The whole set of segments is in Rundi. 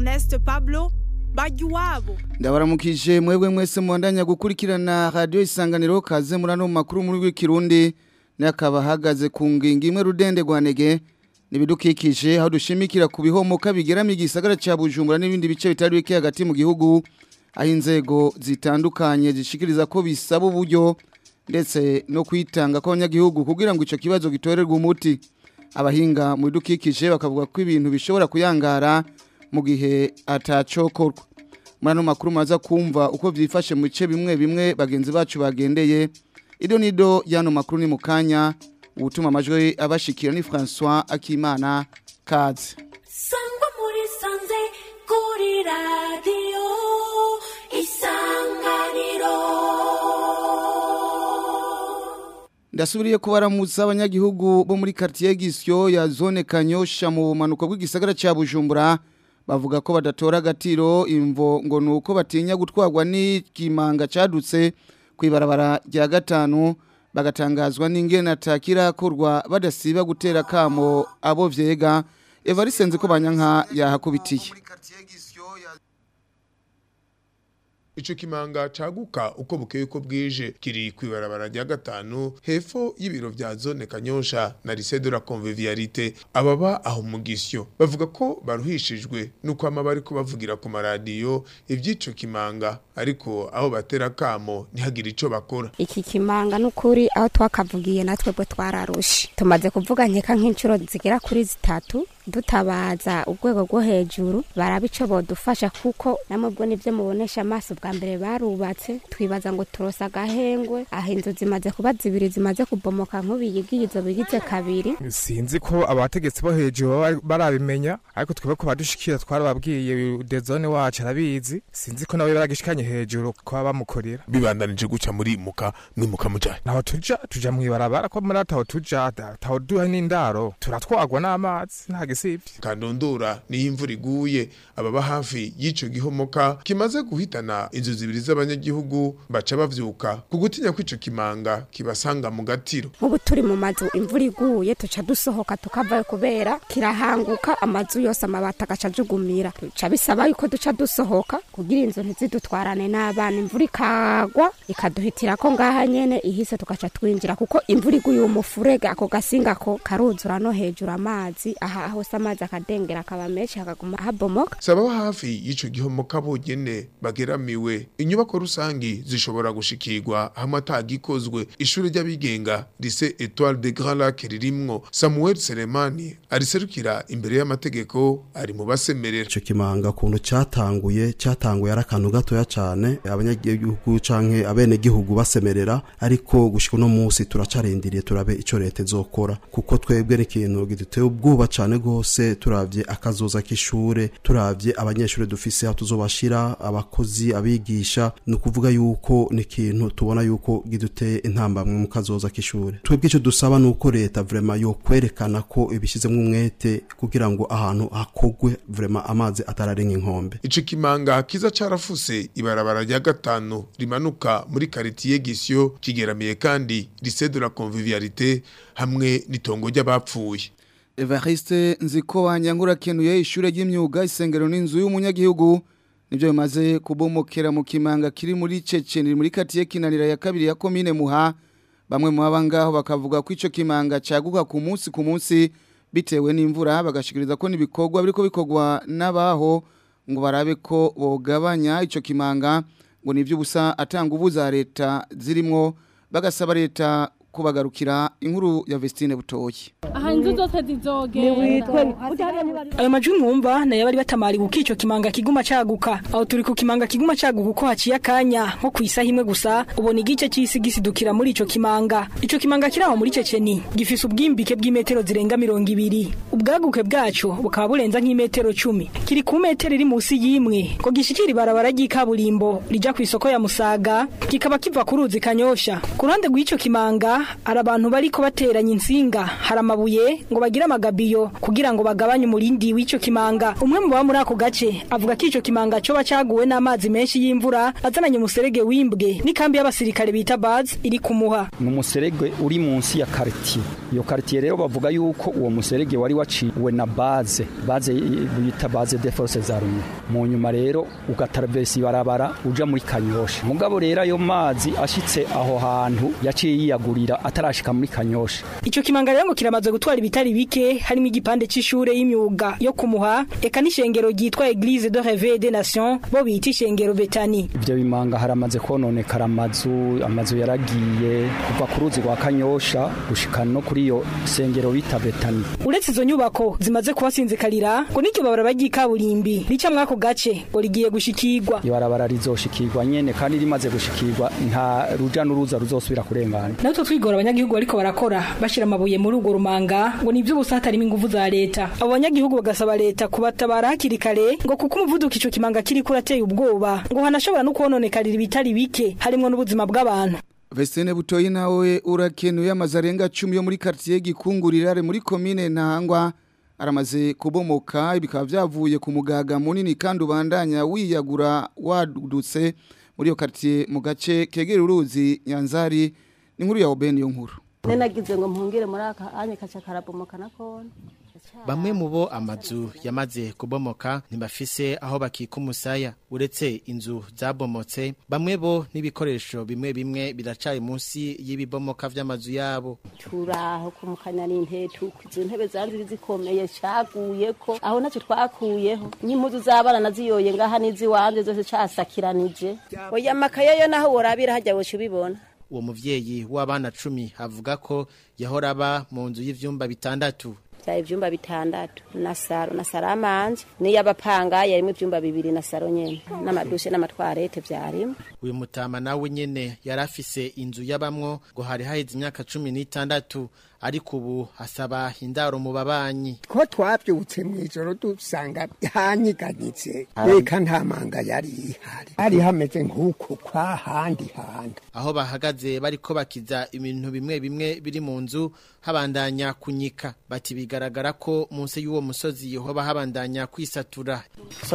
Ernest Pablo Bagiwabo ndabaramukije mwebwe mwese mwandanya gukurikirana radio isanganiro kaze murano mu makuru muri w'ikirundi nakaba hagaze ku ngingo imwe rudende rwanege nibidukikije aho dushimikira ku bihomoka bigeramiye igisagara ca Bujumbura n'ibindi bice bitari bike hagati mu gihugu aho inzego zitandukanye zishikiriza ko bisaba uburyo ndetse no kwitanga kw'abanyagihugu kugira ngo ico kibazo gitorerwe umuti abahinga mu bidukikije bakavuga ko ibintu bishobora kuyangara mu gihe atacokorwa muri ano makuru maza kumva uko vyifashe mu bice bimwe bimwe bagenzi bacu bagendeye ido nido y'ano makuru ni mu kanya ubutuma amajwi abashikira ni François Akimana Kaze sangwa muri sanze kuri radiyo isanganiro Ndasubiriye kubaramutsa abanyagihugu bo muri quartier Gisyo ya zone Kanyosha mu bumanuko bw'igisagara ca Bujumbura bavuga ko badatora agatiro imvo ngo nuko batinya gutwarwa n'ikimanga cadutse kwibarabara rya gatanu bagatangazwa n'ingene atakirakorwa badasiba gutera kamo abo vyega Evariste nzi ko banyanka yahakubitiye Ico kimanga caguka uko bukeye uko bwije kiri kwibarabara rya gatanu hepfo y'ibiro vya zone Kanyosha na lycée de la convivialité ababa aho mu gisyo bavuga ko baruhishijwe nuko ama bariko bavugira ku maradiyo ivy'ico kimanga ariko aho batera kamo ntihagire ico bakora iki kimanga n'ukuri aho twakavugiye natwe bwo twararushe tumaze kuvuga nkeka nk'inshuro zigera kuri zitatu dutabaza urwego rwo hejuru baraba ico bodufasha kuko namwe bwo nivyo mubonesha amaso bwa mbere barubatse twibaza ngo turose agahengwe aho inzu zimaze kuba zibiri zimaze kubomoka nk'ubiyigiye izo bigize kabiri sinzi ko abategetsi bo hejuru baba barabimenya ariko twebwe ko badushikira twarababwiye dezone wacu arabizi sinzi ko nawe baragishikanye hejuru ko bamukorera bibandanije guca muri muka mwimuka mujaye naho tuja tuja mwibarabara ko muri ataho tuja taho duha n'indaro turatwagwa n'amazi nta gisivye kandondora niyo imvura iguye ababa hafi y'ico gihomoka kimaze guhitana inzu zibiri z'abanyagihugu baca bavyuka ku gutinya kw'ico kimanga kibasanga mu gatiro nk'ubu turi mu mazu imvura iguye tuca dusohoka tukavayo kubera kirahanguka amazu yose amabati agaca ajugumira bica bisaba yuko duca dusohoka kugira inzu ntizidutwarane n'abana imvura ikagwa ikaduhitira ko ngaha nyene ihise tugaca twinjira kuko imvura iguye uwo mufurege ako gasinga ko karuzura no hejuru amazi aha hose amazi akadengera akaba menshi hakaguma habomoka saba hafi y'ico gihomoka bonyene bageramiwe inyubako rusangi zishobora gushikirwa hamwe atagikozwe ishuri ry'abigenga lycée Étoile de Grand Lac ririmwo Samuel Selemani ariserukira imbere y'amategeko ari mu basemerera ico kimanga kuntu catanguye catanguye ari akantu gatoya cane abanyagihugu canke abene gihugu basemerera ariko gushika no munsi turacarindiriye turabe ico leta izokora kuko twebwe n'ikintu giduteye ubwoba cane gose turavye akazoza k'ishure turavye abanyeshure dufise aho tuzobashira abakozi abigisha ni ukuvuga yuko ni ikintu tubona yuko giduteye intambamwe mu kazoza k'ishure twebwe ico dusaba ni uko leta vrema yo kwerekana ko ibishizemwo umwete kugira ngo ahantu hakogwe vrema amazi atararenga inkombe ico kimanga kiza carafuse ibarabara rya gatanu rimanuka muri karitiye Gisyo kigeramiye kandi lycée de la convivialité hamwe n'itongo ry'abapfuye Evariste nziko wanyangura kenuye ishure ry'imyuga isengero n'inzu y'umunyagihugu nivyo bimaze kubomokera mu kimanga kiri muri Ceceni muri katiye kinanira ya kabiri ya commune Muha bamwe mu abangaho bakavuga ko ico kimanga caguka ku munsi ku munsi bitewe n'imvura bagashikiriza ko nibikorwa biriko bikorwa n'abaho ngo barabe ko bogabanya ico kimanga ngo nivyo busa atanga ubuza leta zirimwo bagasaba leta kubagarukira inkuru ya Vestine Butoyi aha inzu zose zizogenda ayo majwi mwumva nayo bari batamariwe uko ico kimanga kiguma caguka aho turi ku kimanga kiguma caguka uko haciye akanya nko ku isaha imwe gusa ubona igice c'isi gisidukira muri ico kimanga ico kimanga kiri aho muri ceceni gifise ubwimbike bw'imetero zirenga mirongo ibiri ubwaguke bwaco bukaba burenza nk'imetero cumi kiri ku metero iri musi y'imwe ngo gishikira ibarabara ry'ikaburimbo rija kw'isoko ya musaga kikaba kiva ku ruzi kanyosha ku ruhande rw'ico kimanga hari abantu bariko bateranya insinga hari amabuye ngo bagire amagabiyo kugira ngo bagabanye umurindi w'ico kimanga umwe mu baba muri ako gace avuga ko ico kimanga coba caguwe n'amazi menshi y'imvura azananye umuserege w'imbwe n'ikambi y'abasirikare bita baz iri kumuha ni umuserege uri munsi ya karitiye iyo quartier rero bavuga yuko uwo muserege wari waciwe na base base bita base de forces armées mu nyuma rero ugatraversa ibarabara uja muri kanyosha mugabo rero ayo mazi ashitse aho hantu yaciye yiyagurira atarashika muri kanyosha Ico kimanga rero ngo kiramaze gutwara ibitari bike harimo igipande c'ishure y'imyuga yo kumuha eka n'ishengero ryitwa Église de Réveil des Nations bo bita ishengero Betani. ivyo bimanga haramaze kononekara amazu amazu yaragiye kuva ku ruzi rwa kanyosha gushika no kuri iyo sengero bita betani Uretse izo nyubako zimaze kubasinzikarira ngo n'iryo barabara ry'ikaburimbi rica mwako gace ngo rigiye gushikirwa. ibarabara rizoshikirwa nyene kandi rimaze gushikirwa nta ruja n'uruza ruzosubira kurengana Natwe twigora abanyagihugu bariko barakora bashira amabuye muri urwo rumanga ngo nivyo gusa hatarimo inguvu za leta. Abo banyagihugu bagasaba leta kubatabara hakiri kare ngo kuko umuvuduko ico kimanga kiriko urateye ubwoba ngo hanashobora no kuhononekarira ibitari bike harimo n'ubuzima bw'abantu. Vestine Butoyi nawe urakenuye amazu arenga 10 yo muri quartier Gikungurira muri commune Ntahangwa aramaze kubomoka bikaba byavuye ku mugaga munini kandi ubandanya wiyagura wadutse muri iyo quartier mu gace kegera uruzi Nyanzari ni nkuru ya Oben yo nkuru nenagize ngo mpungire muri aka anye kaca karabomoka nakone Bamwe mu bo amazu yamaze kubomoka ntibafise aho bakika umusaya uretse inzu zabomotse bamwe bo n'ibikoresho bimwe bimwe biracari munsi y'ibibomoka vy'amazu yabo turaho kumukanya n'intetu izo ntebe zanziri zikomeye caguye ko aho naco twakuyeho n'impuzu z'abana naziyoye ngaha n'iziwanje zose casakiranije oya makaye yo naho worabira hajya woca ubibona uwo muvyeyi w'abana cumi avuga ko yahora aba mu nzu y'ivyumba bitandatu byari ivyumba bitandatu na saro na saro amanje n'iy'abapanga yarimo ivyumba bibiri na saro nyene n'amadushe n'amatwarete vyarimo uyu mutama nawe nyene yari afise inzu y'abamwo ngo hari haheze imyaka cumi n'itandatu ariko ubu asaba indaro mu babanyi ko twabyutse mu ijoro dusanga hanyiganyitse reka nta manga yari ihari hari hameze nk'uko kwa handi handi aho bahagaze bariko bakiza ibintu bimwe bimwe biri mu nzu habandanya kunyika bati bigaragara ko munsi y'uwo musozi hoba habandanya kwisatura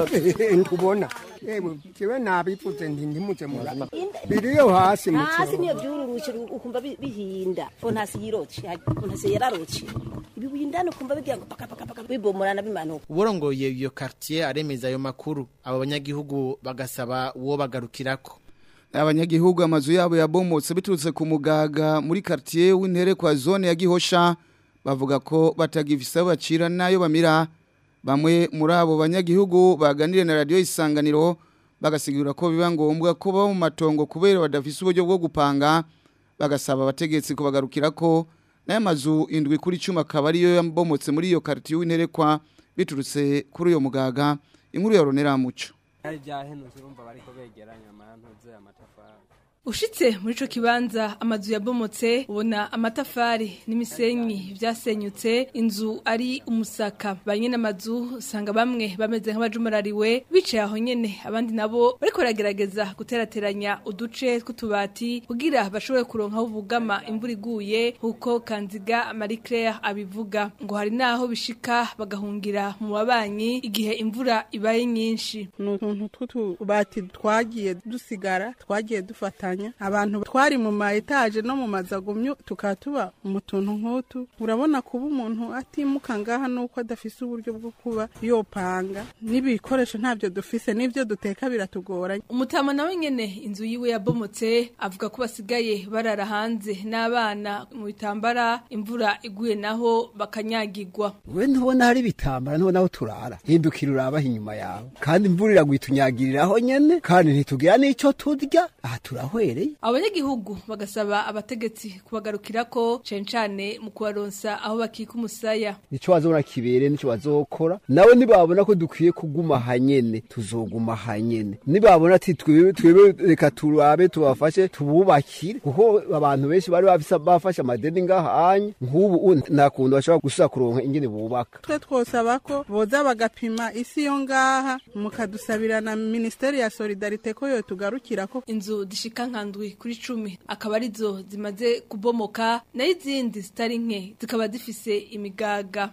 ntubona yewe jewe nabivuze nti ntimuze muraba biriyo hasi mu hasi niyo byururutse ukumva bi- bihinda fontasi yiroce fontasi yararoce ibibuye indani ukumva bigira ngo paka paka paka bibomorana bimanuka uworongoye iyo quartier aremeza ayo makuru abo banyagihugu bagasaba uwo bagarukirako abanyagihugu amazu yabo yabomotse biturutse ku mugaga muri quartier w'intere kwa zone ya Gihosha bavuga ko batagifisa aho bacira nayo bamira bamwe muri abo banyagihugu baganire na radio isanganiro bagasigura ko biba ngombwa ko baba mu matongo kubera badafise uburyo bwo gupanga bagasaba abategetsi kubagarukira ko n'aya mazu indwi kuri cumi akaba ariyo yabomotse muri iyo quartier w'interekwa biturutse kuri uyo mugaga inkuru ya Ronera Muco hari byahenutse urumva bariko begeranya amantuze amatafari Ushitse muri ico kibanza amazu yabomotse ubona amatafari n'imisenyi vyasenyutse inzu ari umusaka banye n'amazu usanga bamwe bameze nk'abajumurariwe bicaye aho nyene abandi nabo bariko baragerageza guterateranya uduce tw'utubati kugira bashobore kuronka aho bugama imvura iguye nkuko Kanziga Marie Claire abivuga ngo hari naho bishika bagahungira mu babanyi igihe imvura ibaye nyinshi ni utuntu tw'utubati twagiye dusigara twagiye dufatanya abantu twari mu ma etaje no mu mazagumyo tukaba tuba mu tuntu nk'utu urabona kuba umuntu atimuka ngaha nuko adafise uburyo bwo kuba yopanga n'ibikoresho ntabyo dufise n'ibyo duteka biratugoranye umutama nawe nyene inzu yiwe yabomotse avuga ko basigaye barara hanze n'abana mu bitambara imvura iguye naho bakanyagirwa we ntubona hari ibitambara ntubona aho turara hindukira urabaho inyuma yawe kandi imvura iraguye itunyagiriraho nyene kandi ntitugira n'ico turya aha turahwereye abanyagihugu bagasaba abategetsi kubagarukirako cane cane mu kubaronsa aho bakika umusaya nico bazobona kibere nico bazokora nawe nibabona ko dukwiye kuguma hanyene tuzoguma hanyene nibabona ati twebwe twebwe reka turabe tubafashe tububakire kuko abantu benshi bari bafise bafashe amadeni ngaha anye nk'ubu nta kuntu bashobora gusubira kuronka ingene bubaka twe twosaba ko boza bagapima isi yo ngaha mukadusabira na minisiteri ya solidarite ko yo tugarukira ko inzu zishika nkandwi kuri cumi akaba arizo zimaze kubomoka nayo izindi zitari nke zikaba zifise imigaga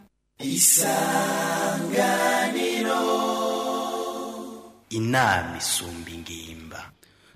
isanganiro inama isumba ingimba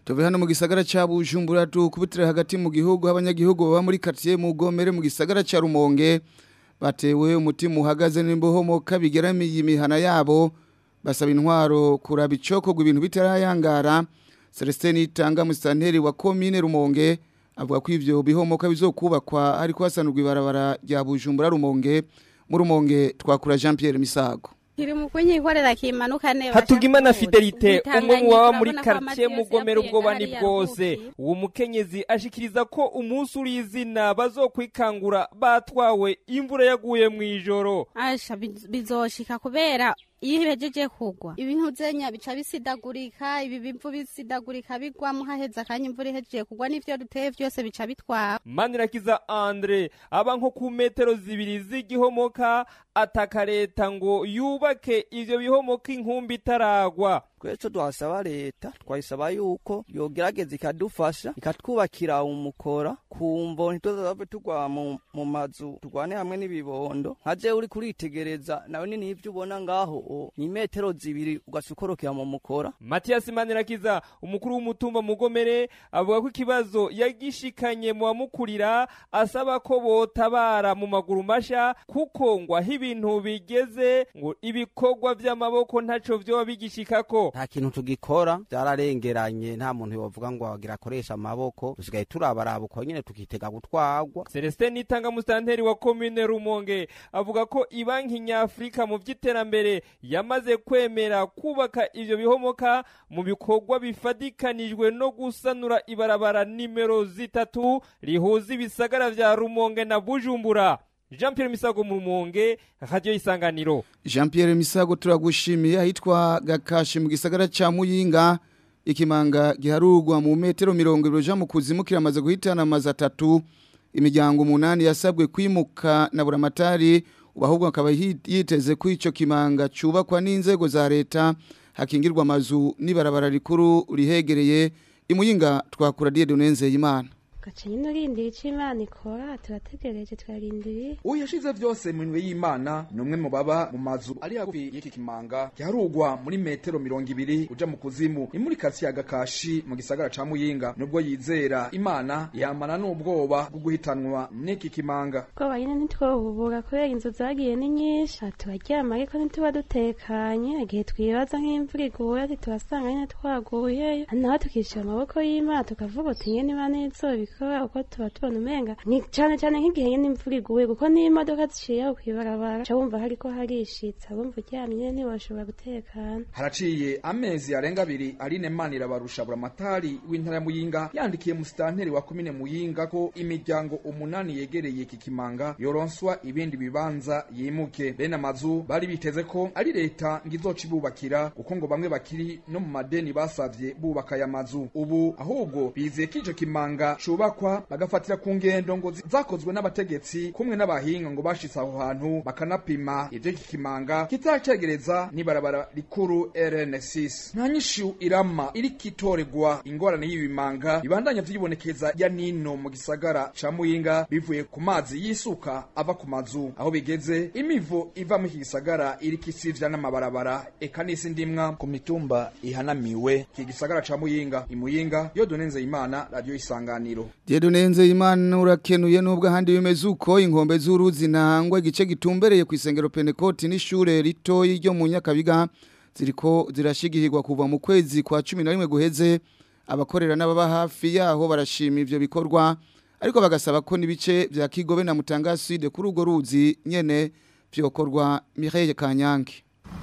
tuve hano mu gisagara ca Bujumbura tukubitira hagati mu gihugu abanyagihugu baba muri quartier mu Gomere mu gisagara ca Rumonge batewe umutima uhagaze n'imbohomoka bigeramiye imihana yabo basaba intwaro kuraba icokogwa ibintu bitarayangara Celestin Itanga musanteri wa commune Rumonge avuga ko ivyo bihomoka bizokubakwa ariko hasanurwa ibarabara rya Bujumbura Rumonge mu Rumonge twakura Jean Pierre Misago kiri mu kunyikorera kimanuka neza hatugimana fidelite umwe mu baba muri urabona ko quartier amazi yose mugomera yavuye ubwoba ni hariya bwose uwo mukenyezi ashikiriza ko umunsi uri izina bazokwikangura batwawe imvura yaguye mu ijoro asha biz- bizoshika kubera iyo ibejeje kugwa ibintu zenya bica bisidagurika ibi bivu bisidagurika bigwamo haheze akanya imvura ihejeje kugwa n'ivyo duteye vyose bica bitwara manirakiza andre aba nko ku metero zibiri z'igihomoka ataka leta ngo yubake ivyo bihomoka inkumbi itaragwa twese twasaba leta twayisaba yuko yogerageza ikadufasha ikatwubakira umukora kumvo ntituzave tugwa mu, mu mazu turwane hamwe n'ibibondo nka je uri kuritegereza nawe ni nivyo ubona ngaho o, ni metero zibiri ugaca ukorokera mu mukora matiyasi manirakiza umukuru w'umutumba mugomere avuga ko ikibazo yagishikanye mu bamukurira asaba ko botabara mu maguru masha kuko ngo aho ibintu bigeze ngo ibikorwa vy'amaboko ntaco vyoba bigishikako nta kintu tugikora byararengeranye nta muntu yovuga ngo agira akoresha amaboko dusigaye turabaraba uko nyene tukitega gutwagwa Celestin Nitanga musitanteri wa commune Rumonge avuga ko ibanki nyafrika mu vy'iterambere yamaze kwemera kubaka ivyo bihomoka mu bikorwa bifadikanijwe no gusanura ibarabara nimero zitatu rihuza ibisagara vya Rumonge na Bujumbura Jean Pierre Misago mu Rumonge Radio Isanganiro Jean Pierre Misago turagushimiye ahitwa Gakashi mu gisagara ca Muyinga ikimanga giharurwa mu metero 20 ja mu kuzimu kiramaze guhitana amazi atatu imiryango umunani yasabwe kwimuka na buramatari ubahubwo akaba hi- yiteze ko ico kimanga cubakwa n'inzego za leta hakingirwa amazu n'ibarabara rikuru rihegereye imuyinga twakura Dieudonne Nzeyimana gaca nyine urindira icyo imana ikora turategereje turarindiriye uyashize vyose mu minwe y'imana ni umwe mu baba mu mazu ari hagufi y'iki kimanga giharugwa muri metero mirongo ibiri uja mu kuzimu ni muri karitsiye ya gakashi mu gisagara ca muyinga nubwo yizera imana yamana n'ubwoba bwo guhitanwa n'iki kimanga ubwoba nyine ntitwohubura kubera inzu zagiye ni nyinshi aha turaryama ariko ntituba dutekanye igihe twibaza nk'imvura iguye ati turasanga nyine twaguyeyo naho tukishyira amaboko y'imana tukavuga uti nyine imana izobikora uko tuba tubona umenga ni cyane cyane nk'igihe nyine imvura iguye kuko niyo imodoka ziciye aho kw'ibarabara uca wumva hariko harishitsa wumva uryamye nyine ntiwoshobora gutekana haraciye amezi arenga abiri aline manira barusha buramatari w'intara ya muyinga yandikiye musitanteri wa komine muyinga ko imiryango umunani yegereye iki kimanga yoronswa ibindi bibanza yimuke bene amazu bari biteze ko ari leta ngo izoca ibubakira kuko ngo bamwe bakiri no mu madeni basavye bubaka aya mazu ubu ahubwo bizeye ko ico kimanga cubakwa bagafatira ku ngendo ngo zi- zakozwe n'abategetsi kumwe n'abahinga ngo bashitse aho hantu bakanapima ivyo iki kimanga kitacegereza n'ibarabara rikuru RN6 nta nyishu irama iriko itoregwa ingorane y'ibimanga bibandanya vyibonekeza ya nino mu gisagara ca muyinga bivuye ku mazi yisuka ava ku mazu aho bigeze imivo iva mu iki gisagara iriko isivya n'amabarabara eka n'isi ndimwa ku mitumba ihanamiwe iki gisagara ca muyinga imuyinga yo donenze imana radio isanganiro Dieudonne Nzeyimana urakenuye nubwo ahandi bimeze uko inkombe z'uruzi ntangwa igice gitumbereye ku isengero Pentecote n'ishure ritoyi ryo mu Nyakabiga ziriko zirashigihirwa kuva mu kwezi kwa 11 guheze abakorera n'ababa hafi yaho barashima ivyo bikorwa ariko bagasaba ko nibice vya Kigobe na Mutanga Sud kuri urwo ruzi nyene vyokorwa Mireille Kanyange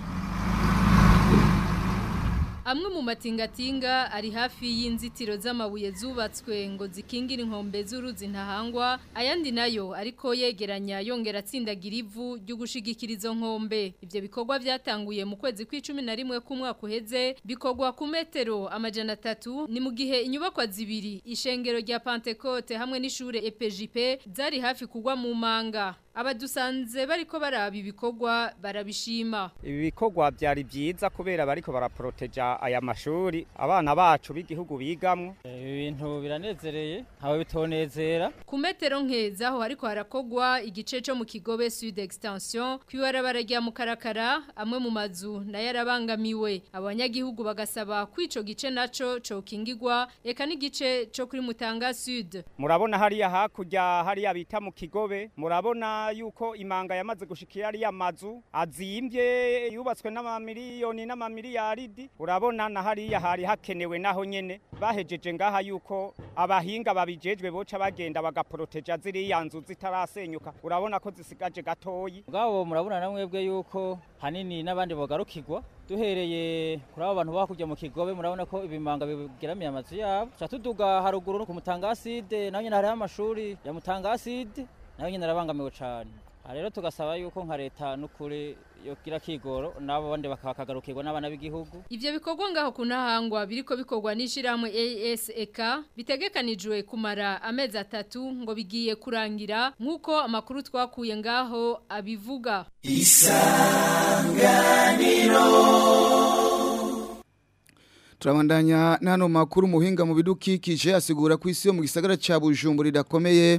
Amwe mu matingatinga ari hafi y'inzitiro z'amabuye zubatswe ngo zikingire inkombe z'uruzi ntahangwa ayandi nayo ariko yegeranya yongera atsindagira ivu ryo gushigikira izo nkombe ibyo bikorwa byatanguye mu kwezi kw'icumi na rimwe k'umwaka uheze bikorwa ku metero amajana atatu ni mu gihe inyubakwa zibiri ishengero rya Pentecote hamwe n'ishure EPJP zari hafi kugwa mu manga abadusanze bariko baraba ibikorwa barabishima ibi bikorwa byari byiza kubera bariko baraporoteja aya mashuri abana bacu b'igihugu bigamwo ibi bintu biranezereye ntawe bitonezera ku metero nkezaho hariko harakogwa igice co mu kigobe sud extension kwibarabara rya mukarakara amwe mu mazu nayo arabangamiwe abanyagihugu bagasaba ko ico gice naco cokingirwa eka n'igice co kuri mutanga sud murabona hariya hakurya hariya bita mu kigobe murabona yuko imanga yamaze gushikira ariya mazu azimbye yubatswe n'amamiliyoni n'amamiliyaridi urabona na hariya hari hakenewe naho nyene bahejeje ngaha yuko abahinga babijejwe boca bagenda bagaporoteja ziriya nzu zitarasenyuka urabona ko zisigaje gatoyi ubwabo murabona na mwebwe yuko hanini n'abandi bogarukirwa duhereye kuri abo bantu bakujya mu kigobe murabona ko ibimanga bigeramiye amazu yabo tuca tuduga haruguru no ku mutangaside naho nyine hariho amashuri ya mutangaside naho nyine arabangamiwe cyane aha rero tugasaba yuko nka leta n'ukuri yogira kigoro nabo bandi bakakagarukirwa n'abana b'igihugu Ivyo bikorwa ngaho kunahangwa biriko bikorwa n'ishiramwe ASEK bitegekanijwe kumara amezi atatu ngo bigiye kurangira nkuko amakuru twakuye ngaho abivuga Isanganiro Turabandanya nano makuru muhinga mu bidukikije asigura ku isi yo mu gisagara ca Bujumbura idakomeye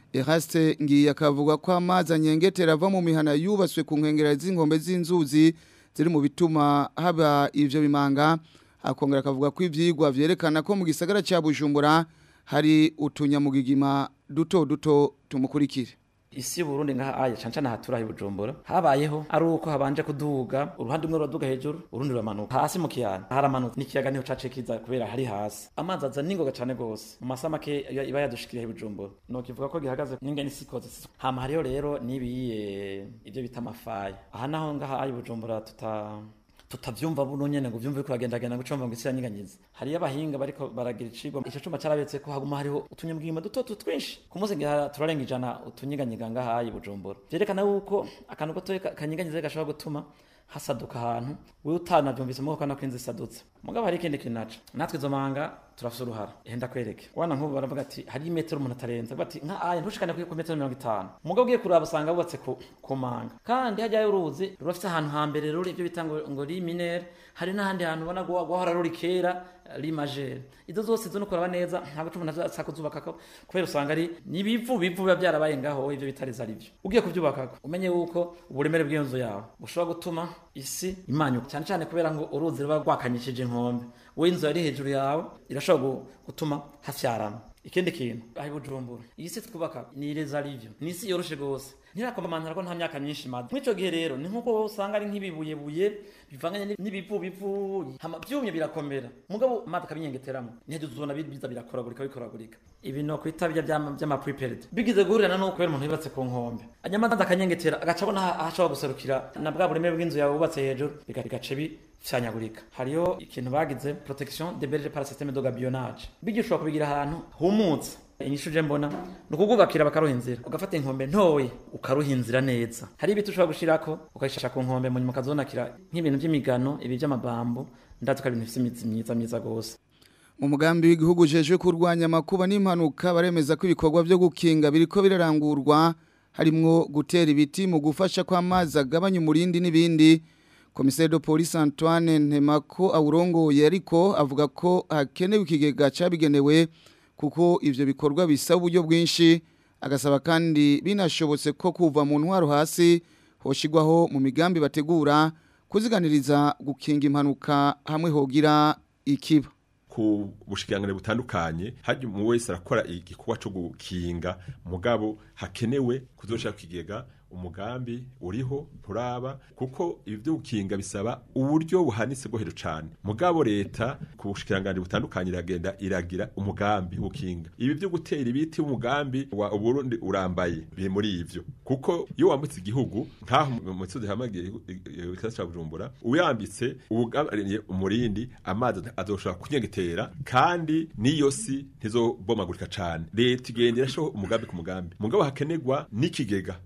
Eraste ngiye akavuga ko amazi anyengetera ava mu mihana yubatswe ku nkengera z'inkombe z'inzuzi ziri mu bituma haba ivyo bimanga akongera akavuga ko ivyigwa vyerekana ko mu gisagara ca Bujumbura hari utunyamugigima duto duto tumukurikire isi y'uburundi ngaha aya canca na hatura ibujumbura habayeho ari uko habanje kuduga uruhande rumwe ruraduga hejuru urundi ruramanuka hasi mu kiyana haramanutse n'ikiyaga niho cace kiza kubera hari hasi amazi aza ningoga cane gose mu masaha make iba yadushikiriye ibujumbura no kivuga ko gihagaze n'ingene isi ikoze hama hariho rero nibiye ivyo bita amafaya aha naho ngaha aya ibujumbura tuta tutavyumva buno nyene ngo vyumve ko bagenda genda gucomba ngo isi yanyiganyiza hari abahinga bariko baragira icigwa ico cuma carabetse ko haguma hariho utunyamugigima duto duto twinshi ku munsi ngira turarenga ijana utunyiganyiga ngaha ayi bujumbura vyerekana yuko akantu gato kanyiganyiza gashobora gutuma hasaduka ahantu wewe utanavyumvise muko kana kwinzi sadutse mugabo hari ikindi kintu naco natwe izo manga turafise uruhara henda kwereke wana nk'ubu baravuga ati hari metero umuntu atarenza bati nka aya ntushikane ku metero mirongo itanu mugabo ugiye kuraba usanga bubatse ku, ku manga kandi hajyayo uruzi rurafise ahantu hambere ruri ibyo bita ngo, ngo riminere hari n'ahandi hantu ubona guhora ruri kera rimajere izo zose zo no kuraba neza ntabwo cumi nazo kuzubaka ko kubera usanga ari nibivu bivu biba byarabaye ngaho ivyo bitariza ari byo ugiye kubyubaka umenye yuko uburemere bw'iyo nzu yawe bushobora gutuma isi imanyuka cyane cyane kubera ngo uruzi ruba rwakanyishije inkombe wowe inzu yari hejuru yawe irashobora gutuma hafyarana ikindi kintu aho ibujumbura iyi si twubaka ni ireza rivyo ni isi yoroshe gose ntirakomamantara ko nta myaka myinshi imaze mw'ico gihe rero ni nk'uko usanga ari nk'ibibuyebuye bivanganye n'ibivu bivu hama vyumye birakomera mugabo amazi akabinyengeteramo ntiheje uzona biza birakoragurika bikoragurika ibi no kwita bya vy'ama prepared bigize guhurirana n'uko kubera umuntu yubatse ku nkombe anyamazi akanyengetera agaca abona ahashobora guserukira na bwa buremere bw'inzu yawe wubatse hejuru bigace bifyanyagurika hariyo ikintu bagize protection de berge par système de gabionnage bigishobora kubigira ahantu humutse inyishu je mbona nukugubakira bakaruha inzira ugafata inkombe ntoye ukaruha inzira neza hari ibiti ushobora gushirako ukayishasha ku nkombe mu nyuma ukazonakira nk'ibintu by'imigano ibi by'amabambo ndazi ko ari ibintu bifite imizi myiza myiza gose mu mugambi w'igihugu jeje kurwanya amakuba n'impanuka baremeza ko ibikorwa byo gukinga biriko birarangurwa harimwo gutera ibiti mu gufasha ko amazi agabanya umurindi n'ibindi komiseri de police Antoine Ntemako awurongoye ariko avuga ko hakenewe ikigega cabigenewe kuko ivyo bikorwa bisaba uburyo bwinshi agasaba kandi binashobotse ko kuva mu ntwaro hasi hoshigwaho mu migambi bategura kuziganiriza gukinga impanuka hamwe hogira ikiba ku bushikirangane butandukanye haje mu wese arakora igikorwa cyo gukinga mugabo hakenewe kuzoshaka kigega umugambi uriho turaba kuko ibi byo gukinga bisaba uburyo buhanitse bwo hejuru cyane mugabo leta ku bushikiranganje butandukanye iragenda iragira umugambi wo gukinga ibi byo gutera ibiti umugambi wa Burundi urambaye biri muri ivyo kuko iyo wambutse igihugu nkaho mu misozi hamagiye ikasa cya Bujumbura uyambitse ubugabariye umurindi amazi azoshobora kunyegetera kandi niyo si ntizobomagurika cyane leta igenda irashaho umugambi ku mugambi mugabo hakenegwa n'ikigega citirwa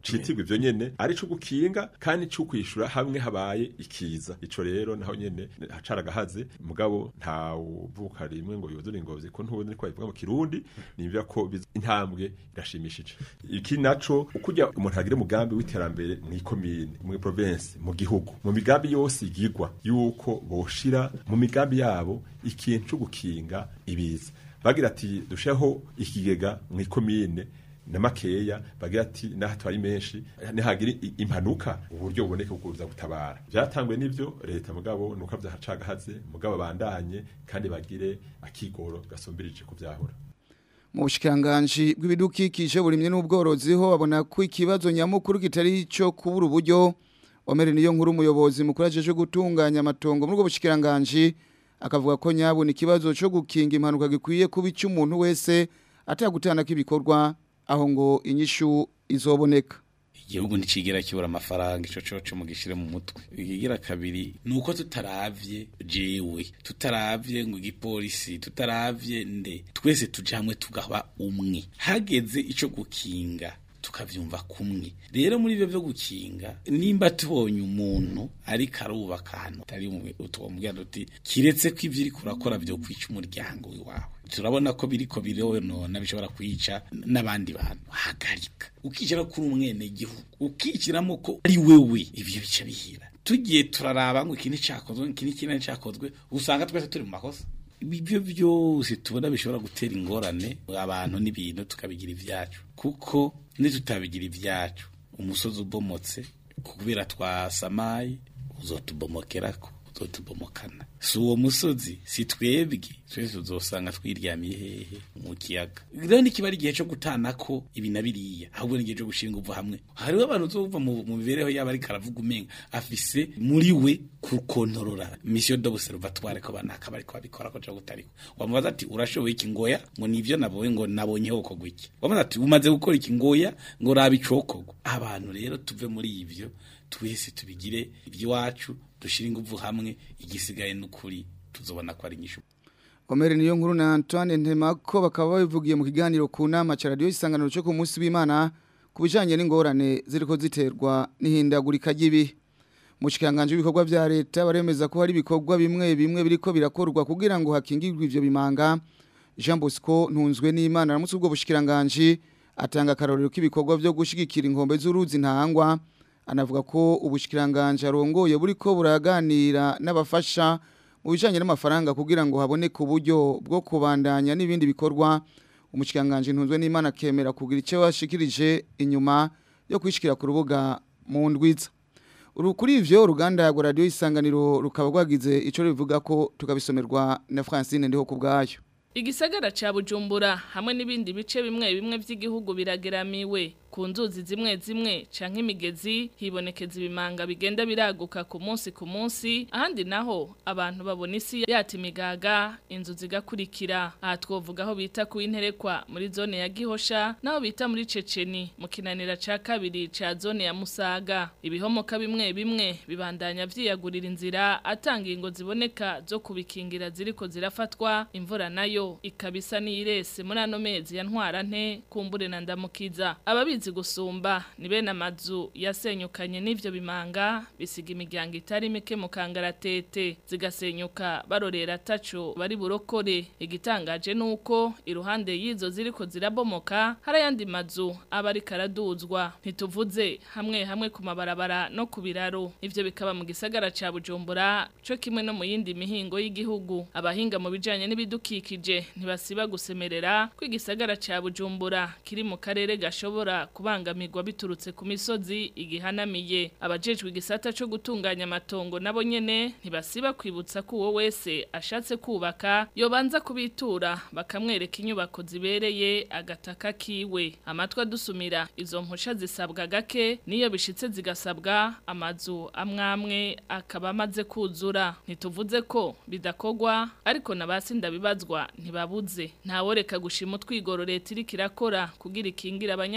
ivyo nyene ari co gukinga kandi co kwishura hamwe habaye ikiza ico rero naho nyene hacaragahaze mugabo nta uvuka rimwe ngo yuzure ingozi ko ntubundi niko bivuga mu kirundi nimvya ko biz- intambwe irashimishije iki naco ukujya umuntu agire umugambi w'iterambere mu ikomine mu province mu gihugu mu migambi yose igirwa yuko boshira mu migambi yabo ikintu cyo gukinga ibiza bagira ati dusheho ikigega mu ikomine na makeya bagira ati naho atari menshi nihagira i- impanuka uburyo buboneka bwo kuza gutabara byatangwe n'ivyo leta mugabo nuko vyahacagahaze mugabo bandanye kandi bagire akigoro gasumbirije kuvyahura mu bushikiranganji bw'ibidukikije burimye n'ubworozi ho babona ko ikibazo nyamukuru kitari cyo kubura uburyo omere niyo nkuru umuyobozi mukuru ajeje gutunganya amatongo muri ubwo bushikiranganji akavuga ko nyabona ikibazo cyo gukinga impanuka gikwiye kuba icy'umuntu wese atagutana k'ibikorwa aho ngo inyishu izoboneka igihugu ntikigera kibura amafaranga ico coco mugishire mu mutwe ikigira kabiri nuko tutaravye jewe tutaravye ngo igipolisi tutaravye nde twese tuje hamwe tugaba umwe hageze ico gukinga tukavyumva kumwe rero muri ivyo vyo gukinga nimba tubonye umuntu ariko arubaka ahantu atari utwomubwira tuti kiretse ko ivyo uriko urakora vyo kwica umuryango wawe turabona ko biriko bironona bishobora kwica n'abandi bantu hagarika ukishyira kuri umwene gihugu ukishyiramo ko ari wewe ibyo bica bihira tugiye turaraba ngo iki nticakozwe iki n'iki nticakozwe usanga twese turi mu makosa ibyo byose tubona bishobora gutera ingorane abantu n'ibintu tukabigira ibyacu kuko nitutabigira ibyacu umusozi ubomotse kubera twasamaye uzotubomokerako uzotubomokana si uwo musozi si twebwe twese tuzosanga twiryamiye hehe mu kiyaga rero nikiba ari igihe cyo gutanako ibi na biriya ahubwo ni igihe cyo gushinga uva hamwe hariho abantu uzova mu mu mibereho yabo ariko aravuga umenga afise muri we kukontorora mission d'observatoire ko banaka bariko babikora ko cyo gutariko wamubaza ati urashoboye iki ngoya ngo nivyo nabonye ngo nabonye hoko gwiki wamubaza ati umaze gukora iki ngoya ngo raba icokogwa abantu rero tuve muri ivyo twese tubigire iby'iwacu dushire ingufu hamwe igisigaye n'ukuri tuzobona ko ari inyishu Omeri niyo nkuru na Antoine Ntemako bakaba babivugiye mu kiganiro ku nama cha radio isanganiro cyo ku munsi w'Imana kubijanye n'ingorane ziriko ziterwa n'ihindagurika ry'ibi mu kikanganje ibikorwa vya leta baremeza ko hari ibikorwa bimwe bimwe biriko birakorwa kugira ngo hakingirwe ivyo bimanga Jean Bosco ntunzwe n'Imana ramutse ubwo bushikiranganje atanga karorero k'ibikorwa byo gushigikira inkombe z'uruzi ntahangwa anavuga ko ubushikiranganje arongoye buriko buraganira n'abafasha mu bijanye n'amafaranga kugira ngo haboneke uburyo bwo kubandanya n'ibindi bikorwa umushikiranganje ntunzwe n'Imana kemera kugira icyo washikirije inyuma yo kwishikira ku rubuga mu ndwiza uru kuri ivyo uruganda ya radio isanganiro rukaba rwagize ico rivuga ko tukabisomerwa na Francine ndiho kubgayo Igisagara ca Bujumbura hamwe n'ibindi bice bimwe bimwe vy'igihugu birageramiwe ku nzuzi zimwe zimwe canke imigezi hibonekeza ibimanga bigenda biraguka ku munsi ku munsi ahandi naho abantu babona isi yata imigaga inzu zigakurikira aha twovuga aho bita ku interekwa muri zone ya Gihosha naho bita muri Ceceni mu kinanira ca kabiri ca zone ya Musaga ibihomoka bimwe bimwe bibandanya vyiyagurira inzira atanga ingo ziboneka zo kubikingira ziriko zirafatwa imvura nayo ikabisa n'irese muri ano mezi ya ntwara nte kumbure na ndamukiza ababizi gusumba ni bene amazu yasenyukanye n'ivyo bimanga bisiga imiryango itari mike mu kangaratete zigasenyuka barorera taco bari burokore igitangaje nuko iruhande y'izo ziriko zirabomoka hari ayandi mazu aba ariko araduzwa ntituvuze hamwe hamwe ku mabarabara no ku biraro ivyo bikaba mu gisagara ca Bujumbura co kimwe no mu yindi mihingo y'igihugu abahinga mu bijanye n'ibidukikije ntibasiba gusemerera ko igisagara ca Bujumbura kiri mu karere gashobora kubangamirwa biturutse ku misozi igihanamiye abajejwe igisata co gutunganya amatongo nabo nyene ntibasiba kwibutsa ko uwo wese ashatse kubaka yobanza kubitura bakamwereka inyubako zibereye agataka kiwe amatwa dusumira izo mpusha zisabwa gake niyo bishitse zigasabwa amazu amwamwe akaba amaze kuzura ntituvuze ko bidakogwa ariko nabasinda bibazwa ntibabuze ntaworeka gushima utwigoro leta iriko irakora kugira ikingira abanyagihugu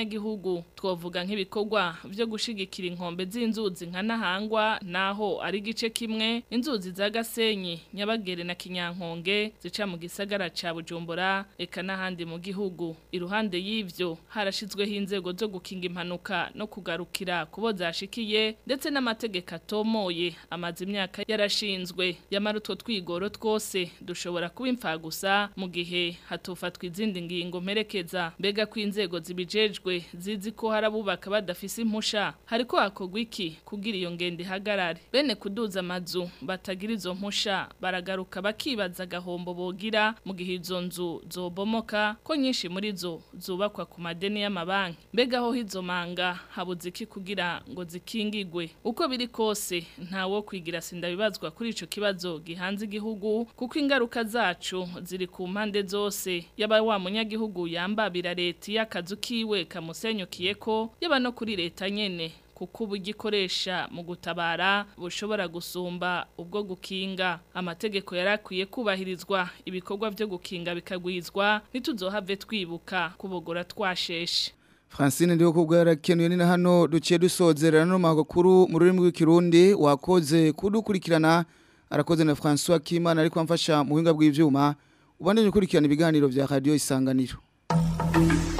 gihugu twovuga nk'ibikorwa byo gushigikira inkombe z'inzuzi nka Nahangwa naho ari gice kimwe inzuzi za Gasenyi Nyabagere na Kinyankonge zica mu gisagara ca Bujumbura eka n'ahandi mu gihugu iruhande y'ivyo harashizweho inzego zo gukinga impanuka no kugarukira kubo zashikiye ndetse n'amategeko atomoye amaze imyaka yarashinzwe yamara utwo twigoro twose dushobora kuba imfagusa mu gihe hatofatwa izindi ngingo mperekeza mbega ko inzego zibijejwe zizi ko harabubaka badafise impusha hariko hakorwa iki kugira iyo ngendo ihagarare bene kuduza amazu batagira izo mpusha baragaruka bakibaza agahombo bogira mu gihe izo nzu zobomoka ko nyinshi muri zo zubakwa ku madeni y'amabanki mbega aho izo manga habuze iki kugira ngo zikingigwe uko biri kose ntawo kwigira sindabibazwa kuri ico kibazo gihanze igihugu kuko ingaruka zacu ziri ku mpande zose yaba wa munyagihugu yambabira leta y'akazu kiwe kamusenyukiye ko yaba no kuri leta nyene kuko ubu gikoresha mu gutabara bushobora gusumba ubwo gukinga amategeko yarakwiye kubahirizwa ibikorwa byo gukinga bikagwizwa ntituzohave twibuka kubogora twasheshe Francine ndiho kubwa yarakenuye ni na hano duciye dusozerana no makuru mu rurimi rw'ikirundi wakoze kudukurikirana arakoze na François Kimana ariko amfasha mu buhinga bw'ivyuma ubandanye ukurikirana ibiganiro vya radio isanganiro